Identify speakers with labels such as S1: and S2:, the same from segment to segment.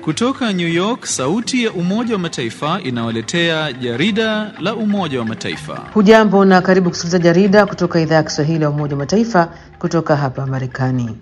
S1: Kutoka New York, sauti ya Umoja wa Mataifa inawaletea jarida la Umoja wa Mataifa.
S2: Hujambo na karibu kusikiliza jarida kutoka idhaa ya Kiswahili ya Umoja wa Mataifa kutoka hapa Marekani.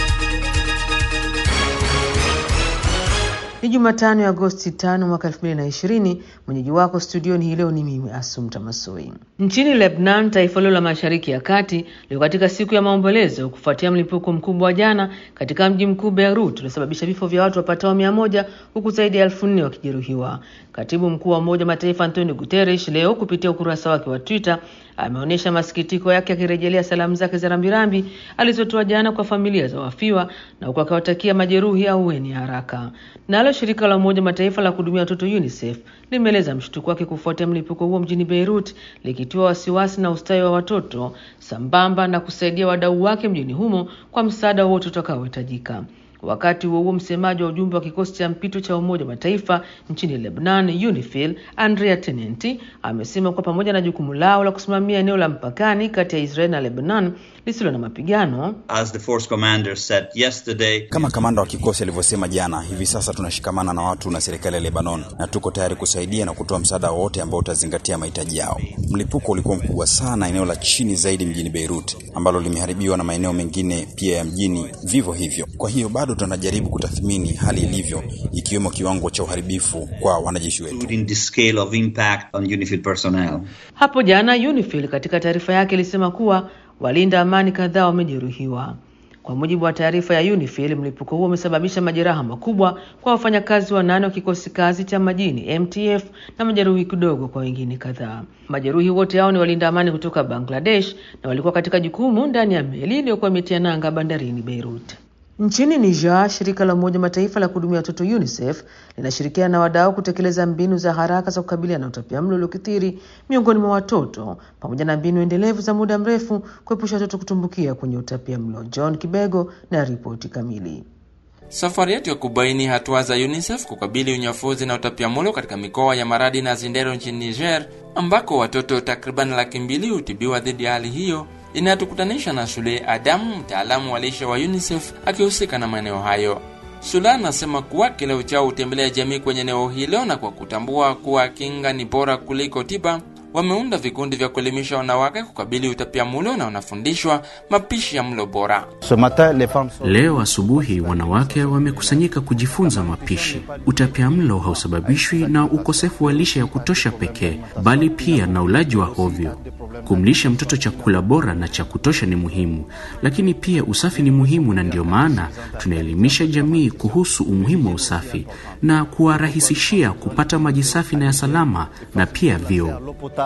S2: Ni Jumatano ya Agosti tano mwaka elfu mbili na ishirini. Mwenyeji wako studioni hii leo ni mimi Asumta Masoi. Nchini Lebanon, taifa hilo la mashariki ya kati liko katika siku ya maombolezo kufuatia mlipuko mkubwa wa jana katika mji mkuu Beirut uliosababisha vifo vya watu wapatao mia moja huku zaidi ya elfu nne wakijeruhiwa. Katibu mkuu wa Umoja wa Mataifa Antonio Guterres leo kupitia ukurasa wake wa Twitter ameonyesha masikitiko yake akirejelea salamu zake za rambirambi alizotoa jana kwa familia za wafiwa na huku akiwatakia majeruhi ahueni haraka. Nalo shirika la Umoja Mataifa la kuhudumia watoto UNICEF limeeleza mshtuko wake kufuatia mlipuko huo mjini Beirut, likitoa wasiwasi na ustawi wa watoto sambamba na kusaidia wadau wake mjini humo kwa msaada wowote utakaohitajika. Wakati huo huo, msemaji wa ujumbe wa kikosi cha mpito cha Umoja wa Mataifa nchini Lebanon, UNIFIL, Andrea Tenenti, amesema kuwa pamoja na jukumu lao la kusimamia eneo la mpakani kati ya Israel na Lebanon lisilo na mapigano,
S3: As the force commander said yesterday,
S4: Kama kamanda wa kikosi alivyosema jana, hivi sasa tunashikamana na watu na serikali ya Lebanon na tuko tayari kusaidia na kutoa msaada wowote ambao utazingatia mahitaji yao. Mlipuko ulikuwa mkubwa sana eneo la chini zaidi mjini Beirut, ambalo limeharibiwa na maeneo mengine pia ya mjini vivyo hivyo. Kwa hiyo bado tunajaribu kutathmini hali ilivyo, ikiwemo kiwango cha uharibifu kwa wanajeshi wetu.
S3: including the scale of impact on UNIFIL personnel.
S2: Hapo jana UNIFIL katika taarifa yake ilisema kuwa walinda amani kadhaa wamejeruhiwa. Kwa mujibu wa taarifa ya UNIFIL, mlipuko huo umesababisha majeraha makubwa kwa wafanyakazi wanane wa kikosi kazi cha majini MTF na majeruhi kidogo kwa wengine kadhaa. Majeruhi wote hao ni walinda amani kutoka Bangladesh na walikuwa katika jukumu ndani ya meli iliyokuwa imetia nanga bandarini Beirut. Nchini Niger, shirika la Umoja Mataifa la kuhudumia watoto UNICEF linashirikiana na wadau kutekeleza mbinu za haraka za kukabiliana na utapiamlo uliokithiri miongoni mwa watoto pamoja na mbinu endelevu za muda mrefu kuepusha watoto kutumbukia kwenye utapiamlo. John Kibego na ripoti kamili.
S5: Safari yetu ya kubaini hatua za UNICEF kukabili unyafuzi na utapiamlo katika mikoa ya Maradi na Zindero nchini Niger, ambako watoto takriban laki mbili hutibiwa dhidi ya hali hiyo, inatukutanisha na Sule Adamu, mtaalamu wa lishe wa UNICEF akihusika na maeneo hayo. Sula anasema kuwa kila uchao hutembelea jamii kwenye eneo hilo, na kwa kutambua kuwa kinga ni bora kuliko tiba, wameunda vikundi vya kuelimisha wanawake kukabili utapiamlo na wanafundishwa mapishi ya mlo bora.
S6: Leo asubuhi wanawake wamekusanyika kujifunza mapishi. Utapiamlo hausababishwi na ukosefu wa lishe ya kutosha pekee, bali pia na ulaji wa hovyo. Kumlisha mtoto chakula bora na cha kutosha ni muhimu, lakini pia usafi ni muhimu, na ndio maana tunaelimisha jamii kuhusu umuhimu wa usafi na kuwarahisishia kupata maji safi na ya salama na pia vyoo.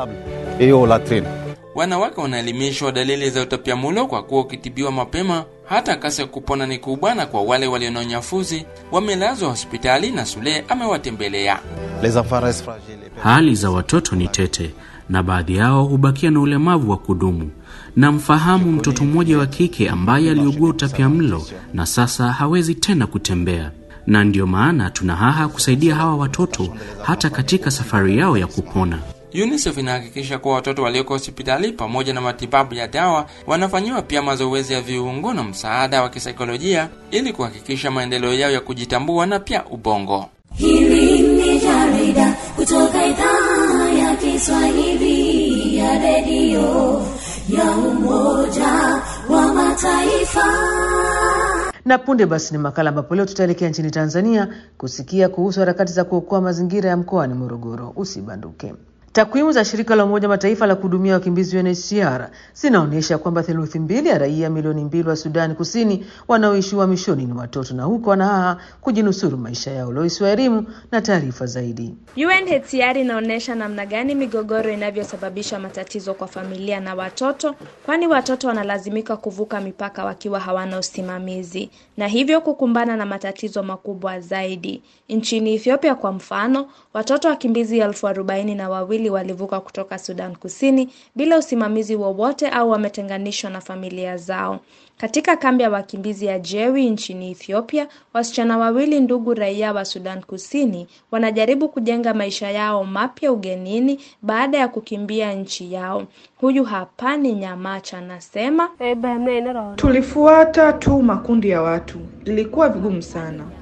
S5: Wanawake wanaelimishwa dalili za utapiamlo kwa kuwa ukitibiwa mapema hata kasi ya kupona ni kubwa, na kwa wale walio na unyafuzi wamelazwa hospitali na Sule amewatembelea.
S6: Hali za watoto ni tete na baadhi yao hubakia na ulemavu wa kudumu. Namfahamu mtoto mmoja wa kike ambaye aliugua utapiamlo na sasa hawezi tena kutembea, na ndiyo maana tuna haha kusaidia hawa watoto hata katika safari yao ya kupona.
S5: UNICEF inahakikisha kuwa watoto walioko hospitali pamoja na matibabu ya dawa wanafanyiwa pia mazoezi ya viungo na msaada wa kisaikolojia ili kuhakikisha maendeleo yao ya kujitambua na pia ubongo.
S7: Hili ni jarida kutoka idhaa ya Kiswahili ya redio ya Umoja wa Mataifa.
S2: Na punde basi ni makala ambapo leo tutaelekea nchini Tanzania kusikia kuhusu harakati za kuokoa mazingira ya mkoani Morogoro. Usibanduke. Takwimu za shirika la Umoja Mataifa la kuhudumia wakimbizi UNHCR zinaonyesha kwamba theluthi mbili ya raia milioni mbili wa Sudani Kusini wanaoishi uhamishoni ni watoto na huko wanahaha kujinusuru maisha yao. Lois wa elimu na taarifa zaidi.
S8: UNHCR inaonyesha namna gani migogoro inavyosababisha matatizo kwa familia na watoto, kwani watoto wanalazimika kuvuka mipaka wakiwa hawana usimamizi na hivyo kukumbana na matatizo makubwa zaidi. Nchini Ethiopia kwa mfano, watoto wakimbizi elfu arobaini na wawili walivuka kutoka Sudan Kusini bila usimamizi wowote au wametenganishwa na familia zao. Katika kambi ya wakimbizi ya Jewi nchini Ethiopia, wasichana wawili ndugu raia wa Sudan Kusini wanajaribu kujenga maisha yao mapya ugenini baada ya kukimbia nchi yao. Huyu hapa ni Nyamacha anasema,
S9: Tulifuata tu makundi ya watu, ilikuwa vigumu sana.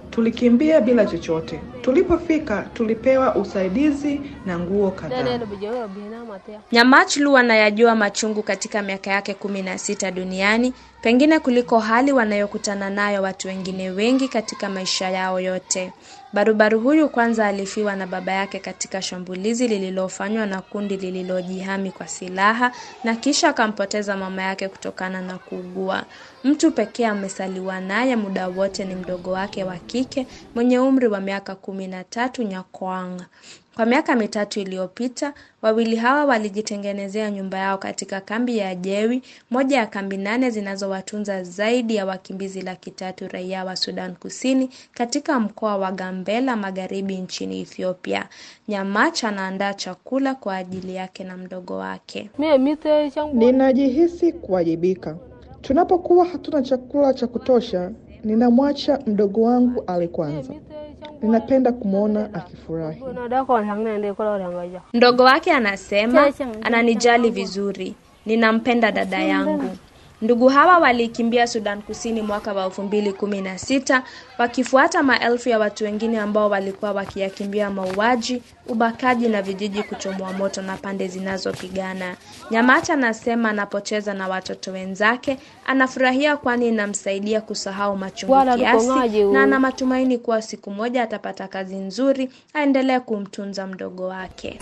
S9: Tulikimbia bila chochote. Tulipofika tulipewa usaidizi na nguo kadhaa.
S8: Nyamachlu anayajua machungu katika miaka yake kumi na sita duniani, pengine kuliko hali wanayokutana nayo watu wengine wengi katika maisha yao yote. Barubaru huyu kwanza alifiwa na baba yake katika shambulizi lililofanywa na kundi lililojihami kwa silaha na kisha akampoteza mama yake kutokana na kuugua. Mtu pekee amesaliwa naye muda wote ni mdogo wake wa kike mwenye umri wa miaka kumi na tatu Nyakwang. Kwa miaka mitatu iliyopita, wawili hawa walijitengenezea nyumba yao katika kambi ya Jewi, moja ya kambi nane zinazowatunza zaidi ya wakimbizi laki tatu raia wa Sudan Kusini katika mkoa wa Gambela Magharibi nchini Ethiopia. Nyamach anaandaa chakula kwa ajili yake na mdogo wake.
S9: Ninajihisi kuwajibika. Tunapokuwa hatuna chakula cha kutosha, ninamwacha mdogo wangu ale kwanza. Ninapenda kumwona akifurahi.
S8: Mdogo wake anasema ananijali vizuri, ninampenda dada yangu. Ndugu hawa walikimbia Sudan Kusini mwaka wa elfu mbili kumi na sita wakifuata maelfu ya watu wengine ambao walikuwa wakiyakimbia mauaji, ubakaji na vijiji kuchomwa moto na pande zinazopigana. Nyamata anasema anapocheza na watoto wenzake anafurahia, kwani inamsaidia kusahau machungu kiasi, na ana matumaini kuwa siku moja atapata kazi nzuri aendelee kumtunza mdogo wake.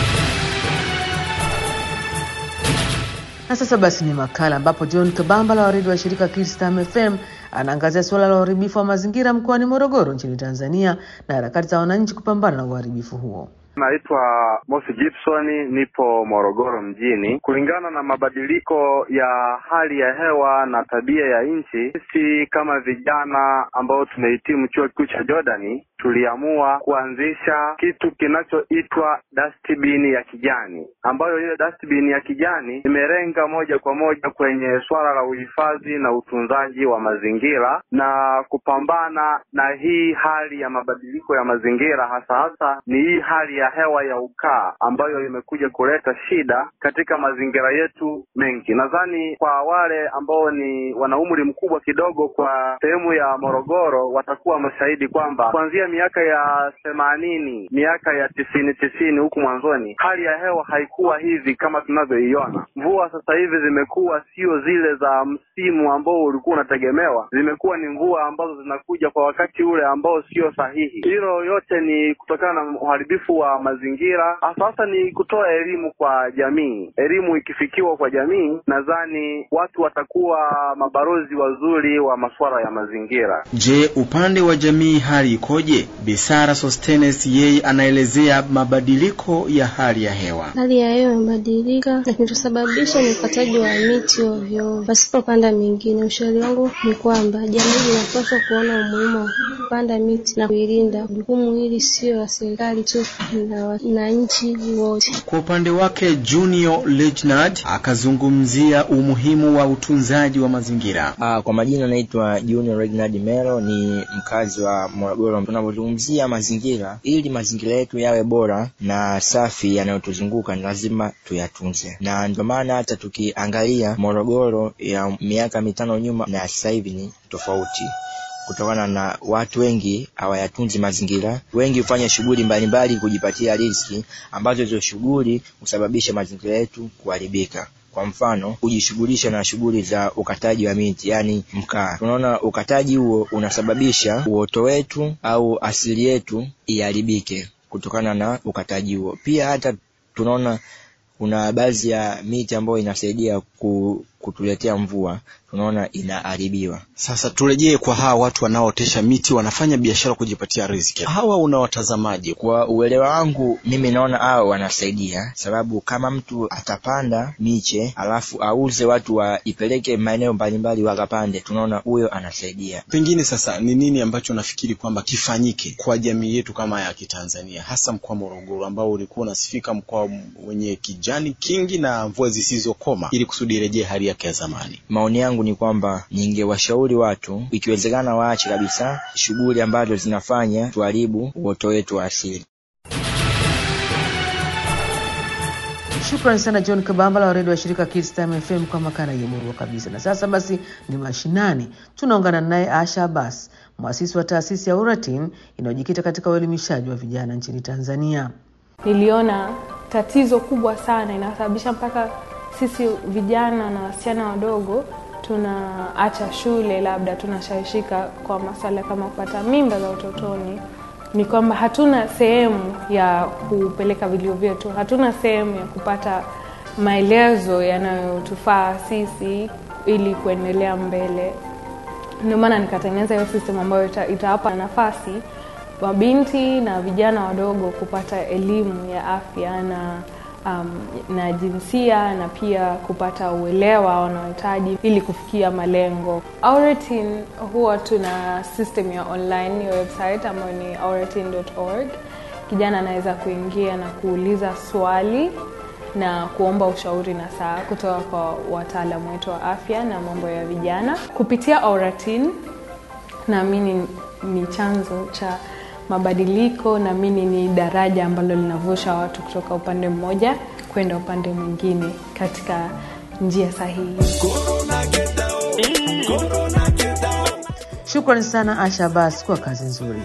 S2: Na sasa basi ni makala ambapo John Kabambala wa redio wa shirika Kistam FM anaangazia suala la uharibifu wa mazingira mkoani Morogoro nchini Tanzania na harakati za wananchi kupambana na uharibifu huo.
S10: Naitwa Mosi Gibson, nipo Morogoro mjini. Kulingana na mabadiliko ya hali ya hewa na tabia ya nchi, sisi kama vijana ambao tumehitimu chuo kikuu cha Jordani tuliamua kuanzisha kitu kinachoitwa dustbin ya kijani, ambayo hiyo dustbin ya kijani imelenga moja kwa moja kwenye swala la uhifadhi na utunzaji wa mazingira na kupambana na hii hali ya mabadiliko ya mazingira, hasa hasa ni hii hali ya hewa ya ukaa ambayo imekuja kuleta shida katika mazingira yetu mengi. Nadhani kwa wale ambao ni wana umri mkubwa kidogo kwa sehemu ya Morogoro watakuwa mashahidi kwamba kuanzia miaka ya themanini, miaka ya tisini tisini huku mwanzoni, hali ya hewa haikuwa hivi kama tunavyoiona. Mvua sasa hivi zimekuwa sio zile za msimu ambao ulikuwa unategemewa, zimekuwa ni mvua ambazo zinakuja kwa wakati ule ambao sio sahihi. Hilo yote ni kutokana na uharibifu wa mazingira. Sasa ni kutoa elimu kwa jamii. Elimu ikifikiwa kwa jamii, nadhani watu watakuwa mabalozi wazuri wa masuala ya mazingira.
S11: Je, upande wa jamii hali ikoje? Bisara Sostenes yeye anaelezea mabadiliko ya hali ya hewa.
S12: Hali ya hewa imebadilika na kinachosababisha ni ukataji wa miti ovyo pasipopanda mingine. Ushauri wangu ni kwamba jamii inapaswa kuona umuhimu wa kupanda miti na kuilinda. Jukumu hili sio la serikali tu, na wananchi wote.
S11: Kwa upande wake Junior Legnard akazungumzia umuhimu wa utunzaji wa mazingira.
S13: Ah, kwa majina naitwa Junior Regnard Melo, ni mkazi wa Morogoro. Tunapozungumzia mazingira, ili mazingira yetu yawe bora na safi yanayotuzunguka ni lazima tuyatunze, na ndio maana hata tukiangalia Morogoro ya miaka mitano nyuma na sasa hivi ni tofauti kutokana na watu wengi hawayatunzi mazingira. Wengi hufanya shughuli mbalimbali kujipatia riziki, ambazo hizo shughuli husababisha mazingira yetu kuharibika. Kwa mfano, kujishughulisha na shughuli za ukataji wa miti, yaani mkaa. Tunaona ukataji huo unasababisha uoto wetu au asili yetu iharibike kutokana na ukataji huo. Pia hata tunaona kuna baadhi ya miti ambayo inasaidia ku, kutuletea mvua tunaona inaharibiwa.
S11: Sasa turejee kwa hawa watu wanaootesha miti, wanafanya biashara kujipatia riziki. Hawa unawatazamaje?
S13: Kwa uelewa wangu mimi naona hao wanasaidia, sababu kama mtu atapanda miche alafu auze, watu waipeleke maeneo mbalimbali wakapande, tunaona huyo anasaidia.
S11: Pengine sasa ni nini ambacho nafikiri kwamba kifanyike kwa jamii yetu kama ya Kitanzania, hasa mkoa Morogoro ambao ulikuwa unasifika mkoa wenye kijani kingi na mvua zisizokoma, ili kusudi irejee hali yake ya zamani?
S13: Maoni yangu ni kwamba ningewashauri watu ikiwezekana waache kabisa shughuli ambazo zinafanya tuharibu uoto wetu wa asili.
S2: Shukrani sana John Kabambala wa redio wa shirika Kids Time FM kwa makala yemurua kabisa. Na sasa basi ni mashinani, tunaungana naye Asha Abbas, mwasisi wa taasisi ya Uratin inayojikita katika uelimishaji wa vijana nchini Tanzania.
S14: Niliona tatizo kubwa sana inasababisha mpaka sisi vijana na wasichana wadogo tunaacha shule, labda tunashawishika kwa masuala kama kupata mimba za utotoni, ni kwamba hatuna sehemu ya kupeleka vilio vyetu, hatuna sehemu ya kupata maelezo yanayotufaa sisi ili kuendelea mbele. Ndio maana nikatengeneza hiyo system ambayo ita, itawapa nafasi mabinti na vijana wadogo kupata elimu ya afya na um, na jinsia na pia kupata uelewa wanaohitaji ili kufikia malengo. Auratin huwa tuna system ya online ya website ambayo ni auratin.org. Kijana anaweza kuingia na kuuliza swali na kuomba ushauri na saa kutoka kwa wataalamu wetu wa afya na mambo ya vijana kupitia Auratin. Naamini ni chanzo cha mabadiliko, naamini ni daraja ambalo linavusha watu kutoka upande mmoja kwenda upande mwingine katika njia sahihi.
S2: Shukrani sana Asha Abbas kwa kazi nzuri.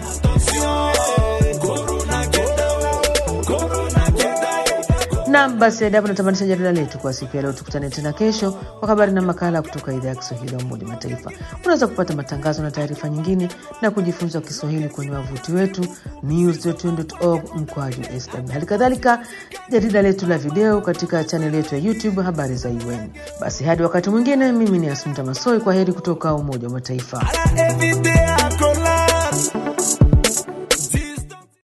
S2: Nam, basi hadi hapo natamanisha jarida letu kwa siku ya leo. Tukutane tena kesho kwa habari na makala kutoka idhaa ya Kiswahili ya Umoja Mataifa. Unaweza kupata matangazo na taarifa nyingine na kujifunza Kiswahili kwenye wavuti wetu news.un.org mkwaju sw, hali kadhalika jarida letu la video katika chaneli yetu ya YouTube habari za UN. Basi hadi wakati mwingine, mimi ni Asumta Masoi, kwa heri kutoka Umoja wa Mataifa.